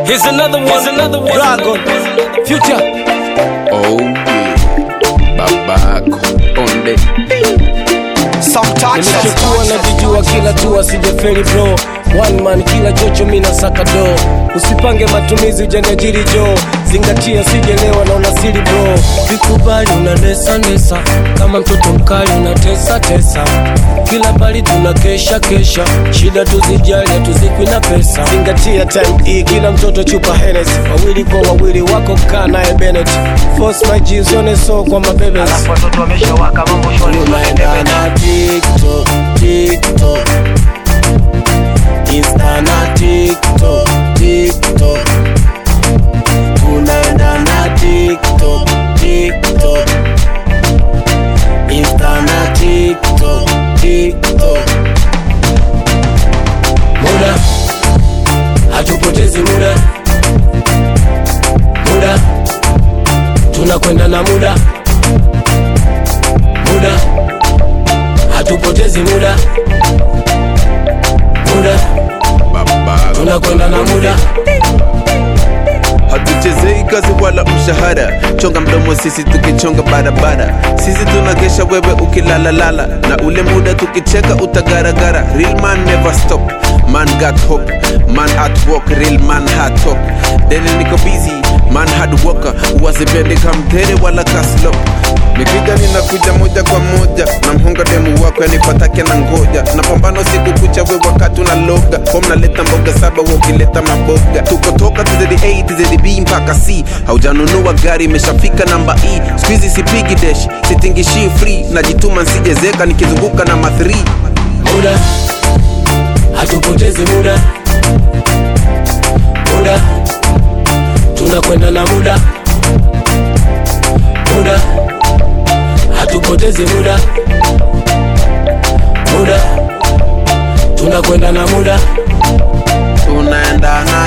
Here's another one. Here's another one. Dragon, Future. Oh yeah, babako onde Nilichokuwa najijua kila tu asijeferi bro One man kila chocho mina saka do Usipange matumizi ujaniajiri jo Zingatia sijelewa na unasiri bro Vikubali unanesa nesa Kama mtoto mkali unatesa tesa Kila bali tuna kesha kesha Shida tuzijali hatuzikwi na pesa Zingatia time hii kila mtoto chupa Hennessy Wawili kwa wawili wako kaa naye Bennett Force my G usione so kwa mabebes watoto wameshawaka mambo shwari tunaenda na TikTok, TikTok, Insta na TikTok, TikTok, tunaenda na TikTok, TikTok, Insta na TikTok, TikTok. Muda hatupotezi muda, muda tunakwenda na muda muda hatupotezi muda muda babako tunakwenda na muda hatuchezei kazi wala mshahara chonga mdomo sisi tukichonga barabara sisi tunagesha wewe ukilalalala na ule muda tukicheka utagaragara real man never stop man got hope man at work real man hard talk dele niko busy man hard worker uwasipendi kamtere wala kaslo nikija ninakuja moja kwa moja na mhonga demu wako yanipatake na ngoja napambana siku kucha we wakati unaloga hom naleta mboga saba we ukileta maboga tukotoka tizedi a tizedi b mpaka c haujanunua gari imeshafika namba e skuizi sipigi desh sitingishii free najituma nsijezeka nikizunguka na mathri muda hatupotezi muda muda tunakwenda na muda muda hatupotezi muda muda tunakwenda na muda tunaenda na